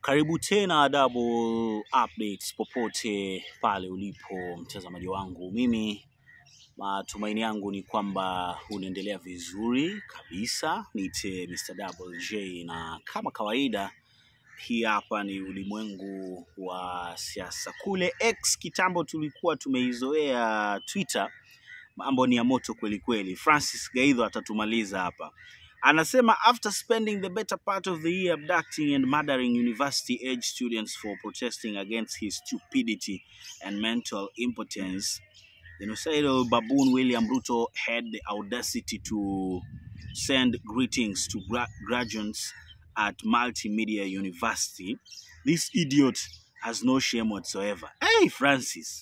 Karibu tena Double Updates popote pale ulipo mtazamaji wangu. Mimi matumaini yangu ni kwamba unaendelea vizuri kabisa. Niite Mr. Double J na kama kawaida hii hapa ni ulimwengu wa siasa. Kule X kitambo tulikuwa tumeizoea Twitter, mambo ni ya moto kweli kweli. Francis Gaidho atatumaliza hapa. Anasema after spending the better part of the year abducting and murdering university age students for protesting against his stupidity and mental impotence, the genocidal baboon William Ruto had the audacity to send greetings to gra- graduates at Multimedia University. This idiot has no shame whatsoever. Hey, Francis.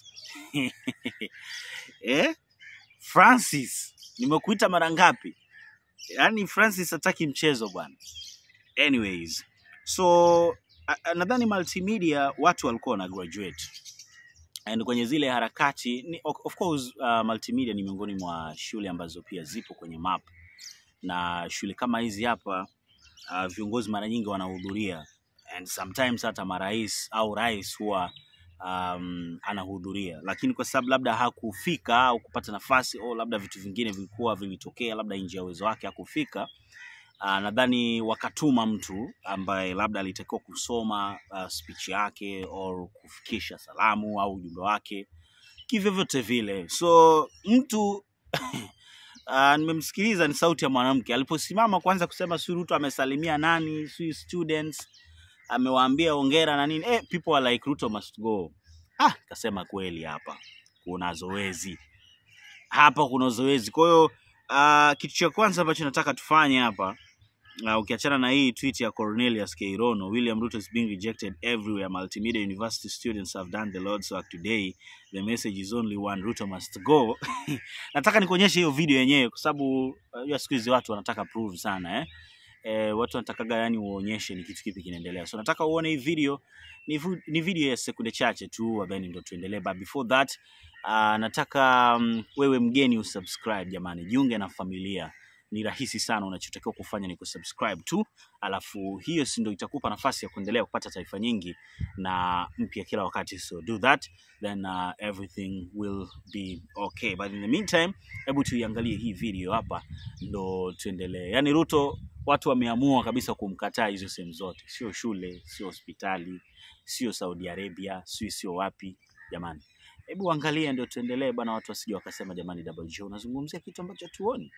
eh? Francis, nimekuita mara ngapi? Yaani Francis hataki mchezo bwana. Anyways, so a- a- nadhani multimedia watu walikuwa wana graduate and kwenye zile harakati ni, of of course uh, multimedia ni miongoni mwa shule ambazo pia zipo kwenye map na shule kama hizi hapa uh, viongozi mara nyingi wanahudhuria and sometimes hata marais au rais huwa um, anahudhuria, lakini kwa sababu labda hakufika au kupata nafasi au labda vitu vingine vilikuwa vilitokea labda nje ya uwezo wake hakufika, uh, nadhani wakatuma mtu ambaye labda alitakiwa kusoma uh, speech yake au kufikisha salamu au ujumbe wake kivyovyote vile. So mtu uh, nimemsikiliza, ni sauti ya mwanamke aliposimama kwanza kusema si Ruto amesalimia nani, si students amewaambia ongera na nini. Eh, people are like Ruto must go. Ah, kasema kweli hapa kuna zoezi hapa kuna zoezi. Kwa hiyo uh, kitu cha kwanza ambacho nataka tufanye hapa uh, ukiachana na hii tweet ya Cornelius Keirono, William Ruto is being rejected everywhere. Multimedia University students have done the Lord's work today. The message is only one, Ruto must go. nataka nikuonyeshe hiyo video yenyewe kwa sababu unajua siku hizi watu wanataka prove sana eh? Eh, watu wanatakaga yani uonyeshe ni kitu kipi kinaendelea. So nataka uone hii video ni, vu- ni video ya sekunde chache tu then ndo tuendelee but before that uh, nataka um, wewe mgeni usubscribe jamani, jiunge na familia. Ni rahisi sana, unachotakiwa kufanya ni kusubscribe tu, alafu hiyo si ndo itakupa nafasi ya kuendelea kupata taarifa nyingi na mpya kila wakati. So do that then uh, everything will be okay. But in the meantime, hebu tuiangalie hii video hapa ndo tuendelee. Yaani Ruto watu wameamua kabisa kumkataa hizo sehemu zote, sio shule, sio hospitali, sio Saudi Arabia, sio sio wapi jamani. Hebu angalia ndio tuendelee bwana, watu wasije wakasema jamani, Double J unazungumzia kitu ambacho tuoni.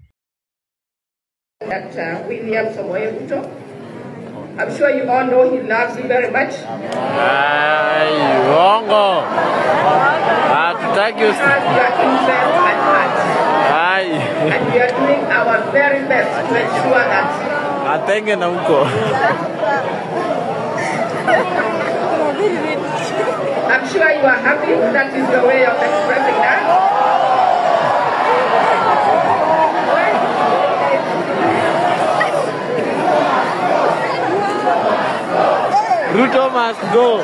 Dr. William Samoei Ruto. I'm sure you all know he loves you very much. Ai, uongo. Hatutaki He usi... has your interest at heart. Ai, And we are doing our very best to ensure that atenge na huko. I'm sure you are happy. That is your way of expressing that. Ruto must go.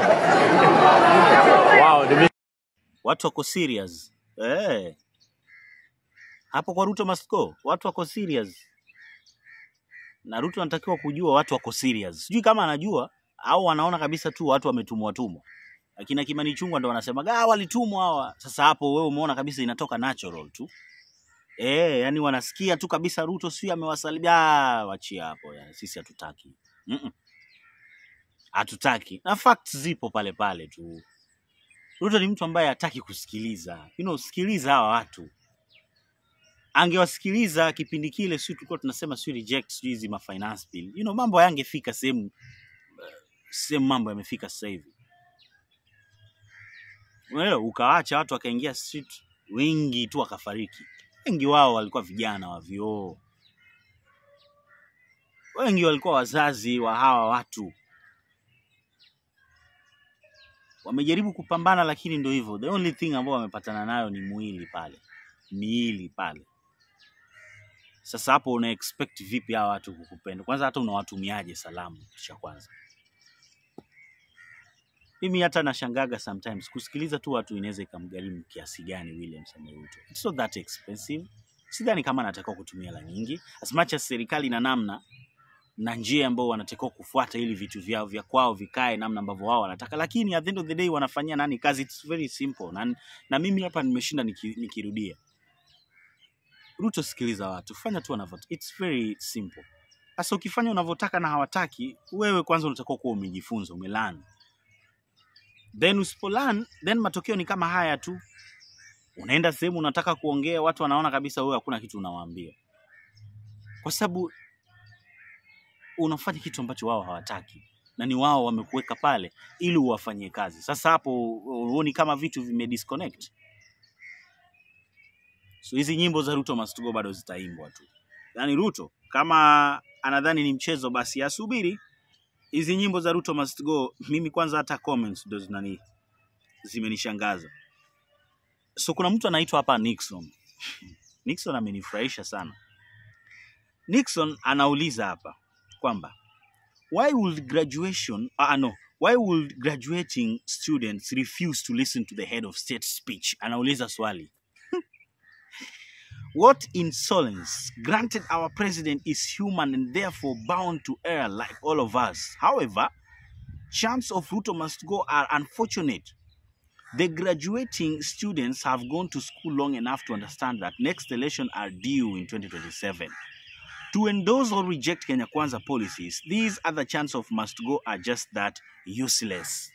Wow, nime... Watu wako serious eh. Hapo kwa Ruto must go, watu wako serious na Ruto anatakiwa kujua watu wako serious. Sijui kama anajua au wanaona kabisa tu watu wametumwa tumwa. Akina Kimani Chungwa ndo wanasema ah, walitumwa hawa. Sasa hapo wewe umeona kabisa inatoka natural tu eh, yani wanasikia tu kabisa Ruto sio amewasalimia. Ah, wachia hapo, yani sisi hatutaki mm hatutaki, na facts zipo pale pale tu. Ruto ni mtu ambaye hataki kusikiliza. You know, sikiliza hawa watu. Angewasikiliza kipindi kile, sio tulikuwa tunasema sio reject sio hizi ma finance bill. You know, mambo hayangefika sehemu sehemu mambo yamefika sasa hivi. Unaelewa, ukawaacha watu wakaingia street wengi tu wakafariki. Wengi wao walikuwa vijana wa vioo, wengi walikuwa wazazi wa hawa watu. Wamejaribu kupambana, lakini ndio hivyo, the only thing ambao wamepatana nayo ni mwili pale, miili pale. Sasa hapo una expect vipi hawa watu kukupenda? Kwanza hata unawatumiaje salamu? Kitu cha kwanza, mimi hata nashangaga sometimes kusikiliza tu watu inaweza ikamgharimu kiasi gani William Samoei Ruto. It's not that expensive. Sidhani kama anatakiwa kutumia hela nyingi, as much as serikali ina namna na njia ambao wanatakiwa kufuata ili vitu vyao vya kwao vikae namna ambavyo wao wanataka, lakini at the end of the day wanafanyia nani kazi? It's very simple. Na, na mimi hapa nimeshinda niki, nikirudia Ruto, sikiliza watu, fanya tu wanavyotaka. It's very simple. Sasa ukifanya unavyotaka na hawataki, wewe kwanza unatakiwa kuwa umejifunza, umelearn. Then usipolearn, then matokeo ni kama haya tu. Unaenda sehemu unataka kuongea, watu wanaona kabisa wewe hakuna kitu unawaambia, kwa sababu unafanya kitu ambacho wao hawataki na ni wao wamekuweka pale ili uwafanyie kazi. Sasa hapo huoni kama vitu vime disconnect? So hizi nyimbo za Ruto must go bado zitaimbwa tu. Yaani Ruto kama anadhani ni mchezo, basi asubiri hizi nyimbo za Ruto must go. Mimi kwanza hata comments ndo zinani zimenishangaza. So kuna mtu anaitwa hapa Nixon. Nixon amenifurahisha sana. Nixon anauliza hapa kwamba why would graduation uh, no why would graduating students refuse to listen to the head of state speech anauliza swali what insolence granted our president is human and therefore bound to err like all of us however chants of ruto must go are unfortunate the graduating students have gone to school long enough to understand that next election are due in 2027 to endorse or reject Kenya Kwanza policies, these other chants of must go are just that useless.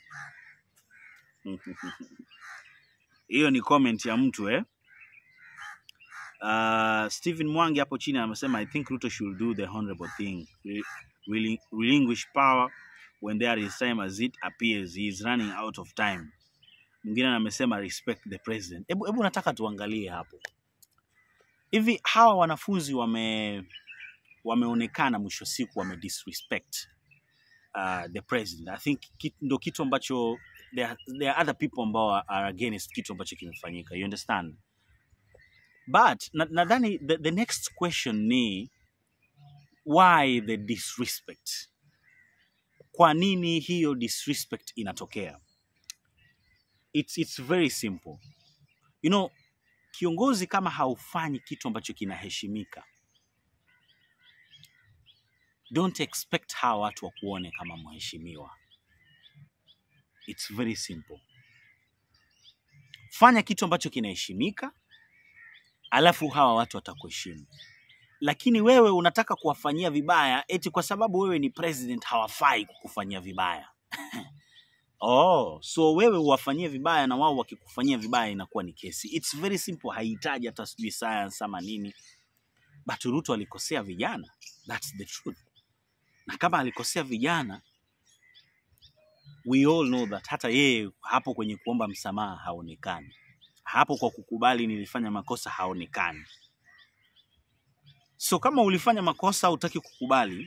Hiyo ni comment ya mtu eh? Uh, Stephen Mwangi hapo chini amesema I think Ruto should do the honorable thing. Re reli- relinquish power when there is time as it appears he is running out of time. Mwingine amesema respect the president. Hebu hebu nataka tuangalie hapo. Hivi hawa wanafunzi wame wameonekana mwisho siku wame disrespect uh, the president. I think kit, ndo kitu ambacho there, are- there are other people ambao are against kitu ambacho kimefanyika. You understand? But na- nadhani the, the next question ni why the disrespect? Kwa nini hiyo disrespect inatokea? It's, it's very simple. You know, kiongozi kama haufanyi kitu ambacho kinaheshimika don't expect hawa watu wakuone kama mheshimiwa. It's very simple. Fanya kitu ambacho kinaheshimika, alafu hawa watu watakuheshimu. Lakini wewe unataka kuwafanyia vibaya eti kwa sababu wewe ni president, hawafai kukufanyia vibaya. Oh, so wewe uwafanyie vibaya na wao wakikufanyia vibaya inakuwa ni kesi. It's very simple, haihitaji hata sijui science ama nini. But Ruto alikosea vijana, that's the truth. Na kama alikosea vijana, we all know that hata yeye hapo kwenye kuomba msamaha haonekani, hapo kwa kukubali nilifanya makosa haonekani. So kama ulifanya makosa hutaki kukubali,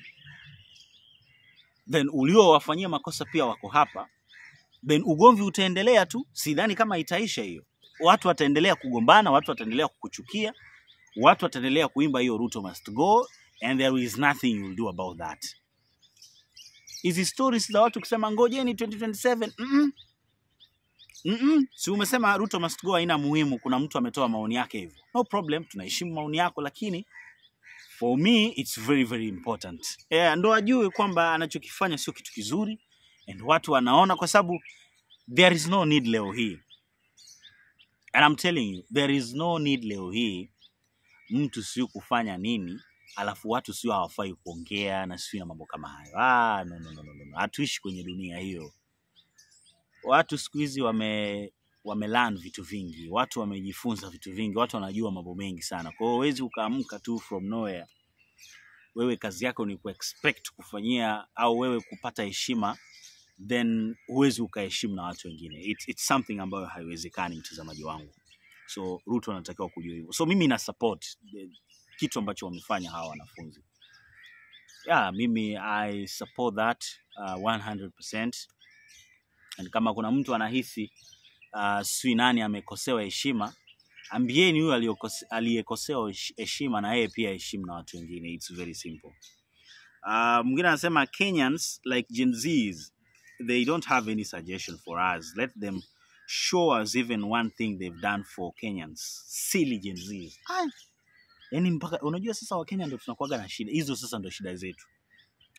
then uliowafanyia makosa pia wako hapa, then ugomvi utaendelea tu. Sidhani kama itaisha hiyo. Watu wataendelea kugombana, watu wataendelea kukuchukia, watu wataendelea kuimba hiyo Ruto must go and there is nothing you will do about that. Hizi stories za watu kusema ngojeni 2027 mm -mm. Mm -mm. Si umesema Ruto must go haina muhimu, kuna mtu ametoa maoni yake hivyo. No problem, tunaheshimu maoni yako, lakini for me it's very very important. Yeah, ndo ajue kwamba anachokifanya sio kitu kizuri and watu wanaona, kwa sababu there is no need leo hii, and I'm telling you there is no need leo hii mtu sio kufanya nini alafu watu sio hawafai kuongea na sio na mambo kama hayo. Ah, no, no, no, no, no. Hatuishi kwenye dunia hiyo. Watu siku hizi wame wamelearn vitu vingi, watu wamejifunza vitu vingi, watu wanajua mambo mengi sana. Kwa hiyo huwezi ukaamka tu from nowhere, wewe kazi yako ni kuexpect kufanyia au wewe kupata heshima then huwezi ukaheshimu na watu wengine. It's, it's something ambayo haiwezekani, mtazamaji wangu. So Ruto anatakiwa kujua hivyo. So mimi na support the- kitu ambacho wamefanya hawa wanafunzi. Yeah, mimi I support that uh, 100%. And kama kuna mtu anahisi uh, sijui nani amekosewa heshima, ambieni huyo aliyokose- aliyekosewa hesh- heshima na yeye pia heshimu na watu wengine. It's very simple. Uh, mwingine anasema Kenyans like Gen Zs they don't have any suggestion for us. Let them show us even one thing they've done for Kenyans. Silly Gen Zs. Ai, yani mpaka unajua sasa Wakenya ndo tunakuwaga na shida hizo, sasa ndo shida zetu.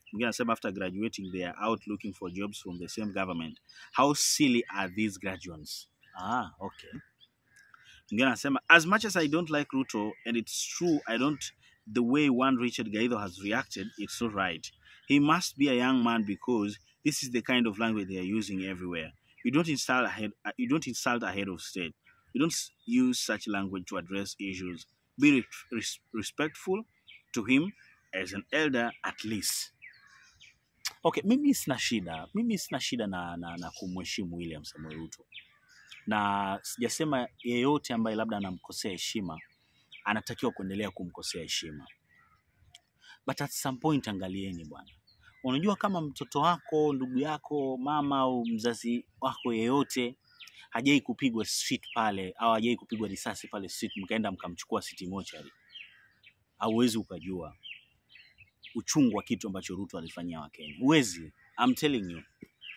Mwingine anasema after graduating they are out looking for jobs from the same government. How silly are these graduates? Ah, okay. Mwingine anasema as much as I don't like Ruto and it's true I don't the way one Richard Gaido has reacted, it's not right. He must be a young man because this is the kind of language they are using everywhere. You don't insult a head, uh, you don't insult a head of state. You don't s- use such language to address issues. Be re- res- respectful to him as an elder at least. Okay, mimi sina shida, mimi sina shida na, na, na kumheshimu William Samoei Ruto, na sijasema yeyote ambaye labda anamkosea heshima anatakiwa kuendelea kumkosea heshima, but at some point angalieni bwana, unajua kama mtoto wako, ndugu yako, mama au mzazi wako yeyote hajai kupigwa street pale au hajai kupigwa risasi pale street, mkaenda mkamchukua city mochari, hauwezi ukajua uchungu wa kitu ambacho Ruto alifanyia Wakenya. Huwezi, I'm telling you,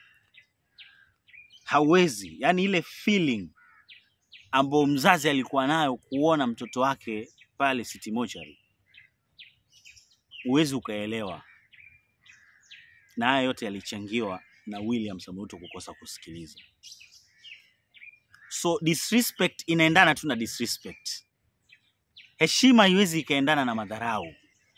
hauwezi. Yani ile feeling ambayo mzazi alikuwa nayo kuona mtoto wake pale city mochari, huwezi ukaelewa. Na haya yote yalichangiwa na William Samoei Ruto kukosa kusikiliza. So disrespect inaendana tu na disrespect. Heshima haiwezi ikaendana na madharau.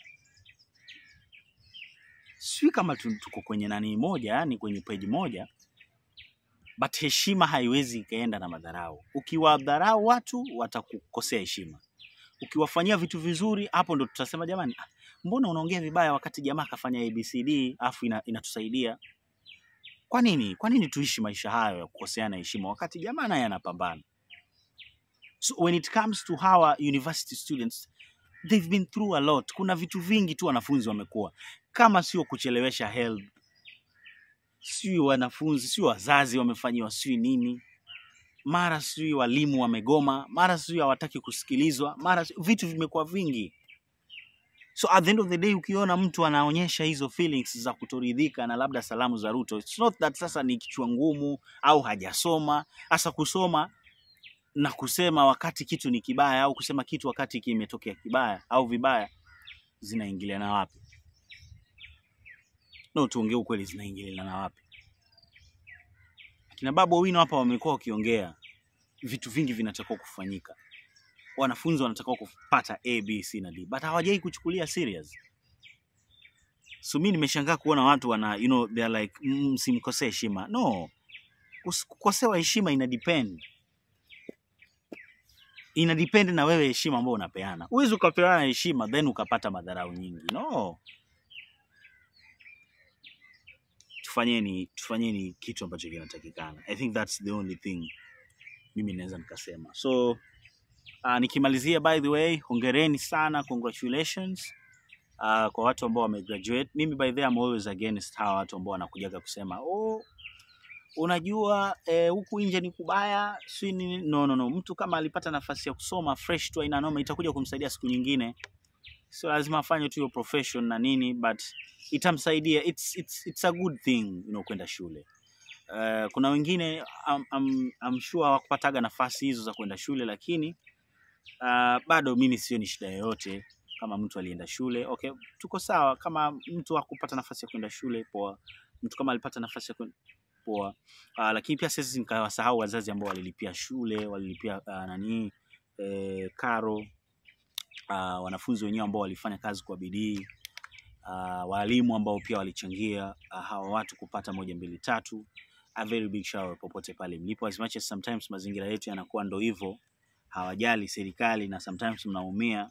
Sijui kama tu- tuko kwenye nani moja, yani kwenye page moja, but heshima haiwezi ikaenda na madharau. Ukiwadharau watu watakukosea heshima. Ukiwafanyia vitu vizuri, hapo ndo tutasema jamani, ah, mbona unaongea vibaya wakati jamaa akafanya ABCD afu ina, inatusaidia. Kwa nini? Kwa nini tuishi maisha hayo ya kukoseana heshima wakati jamaa naye anapambana? So when it comes to our university students, they've been through a lot. Kuna vitu vingi tu wanafunzi wamekuwa kama sio kuchelewesha help, sio wanafunzi, sio wazazi wamefanyiwa, sio nini, mara sio walimu wamegoma, mara sio hawataki kusikilizwa, mara sijui- vitu vimekuwa vingi. So at the end of the day ukiona mtu anaonyesha hizo feelings za kutoridhika na labda salamu za Ruto, it's not that sasa ni kichwa ngumu au hajasoma. Hasa kusoma na kusema wakati kitu ni kibaya au kusema kitu wakati kimetokea kibaya au vibaya zinaingiliana wapi? No, tuongee ukweli, zinaingiliana wapi? Kina Babu Owino hapa wamekuwa wakiongea vitu vingi vinatakiwa kufanyika, wanafunzi wanatakiwa kupata A, B, C na D, but hawajai kuchukulia serious. So mi nimeshangaa kuona watu wana you know, they are like "Mm, msimkosee heshima. No, kus- kukosewa heshima ina depend ina depend na wewe heshima ambayo unapeana. Huwezi ukapeana heshima then ukapata madharau nyingi. No, tufanyeni tufanyeni kitu ambacho kinatakikana. I think that's the only thing mimi naweza nikasema. So uh, nikimalizia, by the way, hongereni sana, congratulations uh, kwa watu ambao wamegraduate. Mimi by the way, I'm always against hawa watu ambao wanakujaga kusema oh, unajua eh, huku nje ni kubaya si nini. No, no, no. Mtu kama alipata nafasi ya kusoma fresh tu, aina noma, itakuja kumsaidia siku nyingine. Sio lazima afanye tu hiyo profession na nini, but itamsaidia. It's, it's, it's a good thing you know, kwenda shule. Uh, kuna wengine I'm, I'm, I'm sure hawakupataga nafasi hizo za kwenda shule, lakini uh, bado mimi sioni shida yoyote kama mtu alienda shule. Okay, tuko sawa. Kama mtu hakupata nafasi ya kwenda shule, poa. Mtu kama alipata nafasi ya kwenda poa. Uh, lakini pia siwezi nikawasahau wazazi ambao walilipia shule, walilipia uh, nani eh, karo uh, wanafunzi wenyewe ambao walifanya kazi kwa bidii uh, walimu ambao pia walichangia uh, hawa watu kupata moja mbili tatu. A very big shower popote pale mlipo, as much as sometimes mazingira yetu yanakuwa ndo hivyo, hawajali serikali na sometimes mnaumia,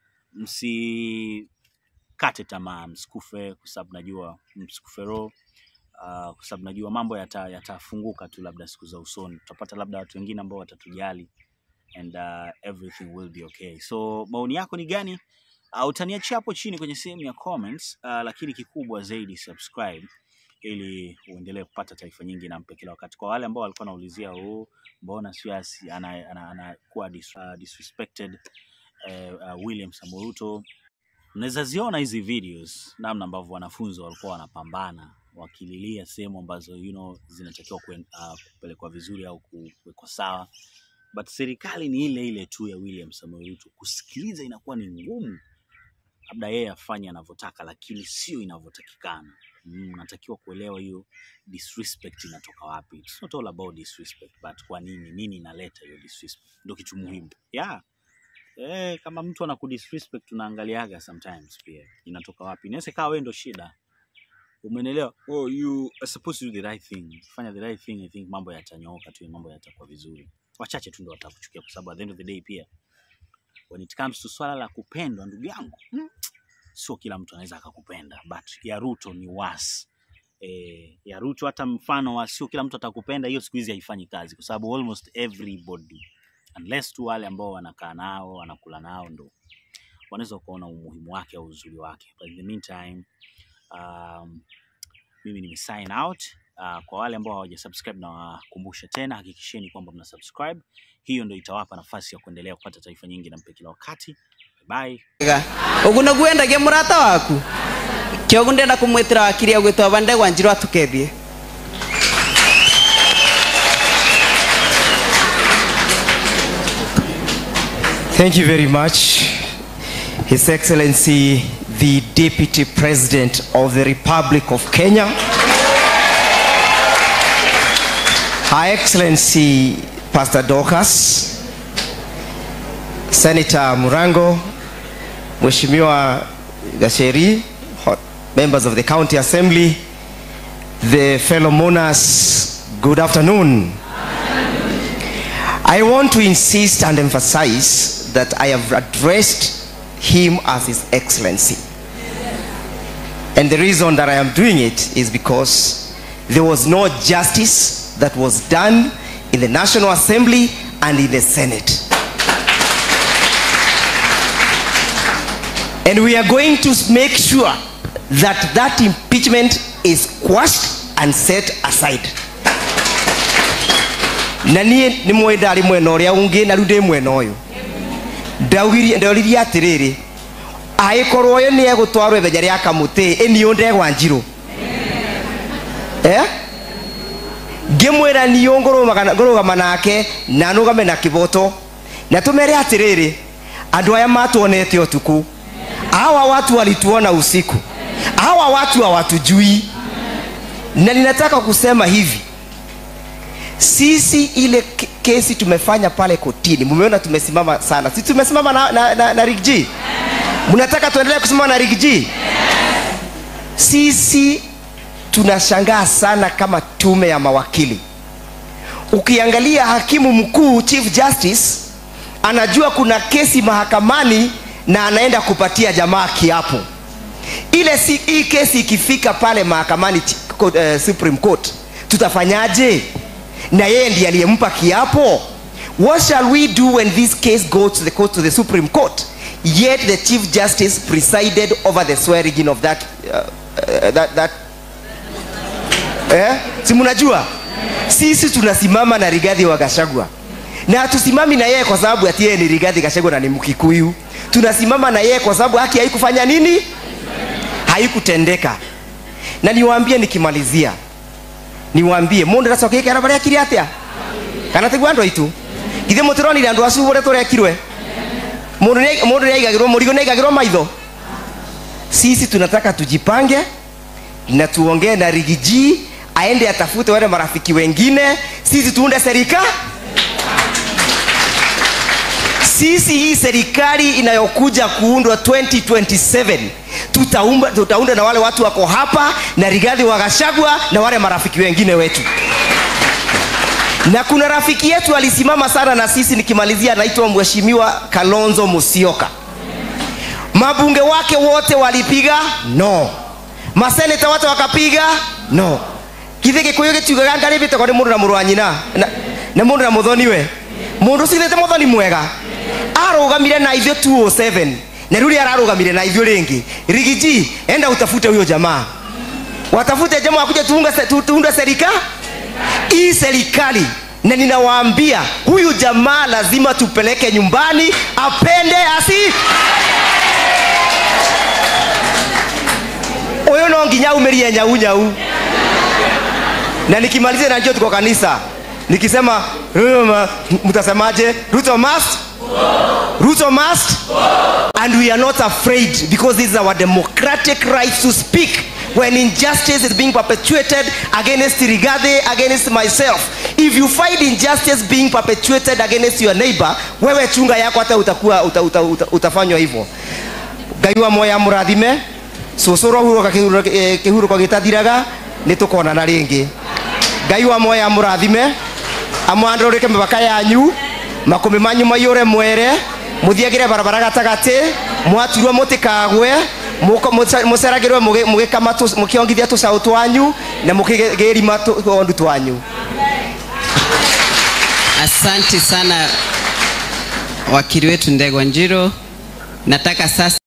msikate tamaa, msikufe kwa sababu najua msikufe roho uh, kwa sababu najua mambo yata- yatafunguka tu, labda siku za usoni tutapata labda watu wengine ambao watatujali and uh, everything will be okay. So maoni yako ni gani? Uh, utaniachia hapo chini kwenye sehemu ya comments, uh, lakini kikubwa zaidi subscribe ili uendelee kupata taarifa nyingi na mpe kila wakati. Kwa wale ambao walikuwa wanaulizia oh, mbona sio asi- ana- ana- anakuwa dis, uh, disrespected uh, uh, William Samoei Ruto, mnaweza ziona hizi videos namna ambavyo wanafunzi walikuwa wanapambana wakililia sehemu ambazo you know, zinatakiwa kuen- uh, kupelekwa vizuri au ku- kuwekwa sawa but serikali ni ile ile tu ya William Samoei Ruto. Kusikiliza inakuwa ni ngumu. labda yeye afanye anavyotaka, lakini sio inavyotakikana. Mm, unatakiwa kuelewa hiyo disrespect inatoka wapi. It's not all about disrespect, but kwa nini nini inaleta hiyo disrespect, ndio kitu muhimu yeah. Eh, kama mtu anakudisrespect tunaangaliaga sometimes pia inatoka wapi. Inaweza ikawa wewe ndo shida, umenelewa? Oh, you are supposed to do the right thing, fanya the right thing. I think mambo yatanyooka tu, mambo yatakuwa vizuri. Wachache tu ndo watakuchukia, kwa sababu at the end of the day pia when it comes to swala la kupendwa, ndugu yangu mm, sio kila mtu anaweza akakupenda, but ya Ruto ni worse. Eh, ya Ruto hata mfano wa sio kila mtu atakupenda, hiyo siku hizi haifanyi kazi, kwa sababu almost everybody unless tu wale ambao wanakaa nao wanakula nao ndo wanaweza kuona umuhimu wake au uzuri wake. But in the meantime, um, mimi nime sign out. Uh, kwa wale ambao hawajasubscribe na wakumbusha tena, hakikisheni kwamba mna subscribe. Hiyo ndio itawapa nafasi ya kuendelea kupata taarifa nyingi na mpe kila wakati. Bye. Ga. ugu niguo endagia murata waku kiogu ndenda kumwitira wakiri agwitwa bandegwa njirwa tukethie Thank you very much, His Excellency, the Deputy President of the Republic of Kenya, Her Excellency Pastor Dorcas, Senator Murango, Mheshimiwa Gasheri, ho- members of the County Assembly, the fellow mourners, good afternoon. I want to insist and emphasize that I have addressed him as His Excellency. And the reason that I am doing it is because there was no justice that was done in the National Assembly and in the Senate. And we are going to make sure that that impeachment is quashed and set aside. na niä nä mwä ndarä mwena å rä a å ngä na rä u ndä mwena å yå ndoririe atä rä rä agä korwo å yå nä egå twarwo ithenya rä a kamå tä ä niå ndegwa njirå ngä mwä ra niå ngå rå gama nake na nå game na kä boto na tå mere atä rä rä andå aya matuonete å tukå hawa watu walituona usiku hawa watu hawatujui na ninataka kusema hivi sisi ile ke- kesi tumefanya pale kotini mumeona tumesimama sana si tumesimama na, na, na, na Rick G mnataka tuendelee kusimama na Rick G sisi tunashangaa sana kama tume ya mawakili ukiangalia hakimu mkuu chief justice anajua kuna kesi mahakamani na anaenda kupatia jamaa kiapo ile si, hii kesi ikifika pale mahakamani chi- court, uh, supreme court tutafanyaje na yeye ndiye aliyempa kiapo what shall we do when this case goes to the court to the supreme court yet the chief justice presided over the swearing in of that, uh, uh, that, that eh? si mnajua sisi tunasimama na rigadhi wa gashagwa na hatusimami na yeye kwa sababu ati yeye ni rigadhi gashagwa na ni mkikuyu tunasimama na yeye kwa sababu haki haikufanya nini haikutendeka na niwaambie nikimalizia niwaambie mundu ndacokikera baria kiri atia kana tigwa andu aitu githĩ mũtironire andũ acu ũrĩa tũrekirwe mũndũ nĩ- mũndũ nĩaigagĩrwo mũrigo nĩaigagĩrwo maitho sisi tunataka tujipange na tuongee na rigiji aende atafute wale marafiki wengine sisi tuunde serika sisi hii serikali inayokuja kuundwa 2027 tutaumba, tutaunda na wale watu wako hapa na rigadhi wa gashagwa na wale marafiki wengine wetu na kuna rafiki yetu alisimama sana na sisi nikimalizia anaitwa mheshimiwa kalonzo musioka mabunge wake wote walipiga no maseneta wote wakapiga no githä gä kå yå gä tiugaga ngarä bä te nä må ndå na må rå wa nyina na- na må ndå na må thoni we må ndå cithä te må thoni mwega arå gamire na ithuä 207 na rä u rä ararå gamire na ithuä rä ngä rigiji enda utafute huyo jamaa watafute jamaa wakuja tuunga se- tu- tuunde serika hii serikali na ninawaambia huyu jamaa lazima tupeleke nyumbani apende asi huyu no nginya umerie nyau nyau na nikimalizia najua tuko kanisa nikisema "Ruto ma- mtasemaje ruto must ruto must and we are not afraid because this is our democratic right to speak when injustice is being perpetuated against Rigathi, against myself. If you find injustice being perpetuated against your neighbor, wewe chunga yako hata utakuwa uta, uta, uta, utafanywa hivyo. Ngai wa moya mũrathime cũcũro huroka kĩhurũko gĩtathiraga nĩ tũkonana rĩngĩ ngai wa moya mũrathime amwandũrĩke mĩbaka yanyu makũmbĩ manyu maiyũre mwere mũthiagĩre barabara gatagatĩ mwaturwo mũtĩkagwe mũceragĩrwe mũgĩkama mũkĩongithia tũcaũ twanyu na mũkĩgĩrima tũondu twanyu Asante sana wakili wetu Ndegwa Njiro. Nataka sasa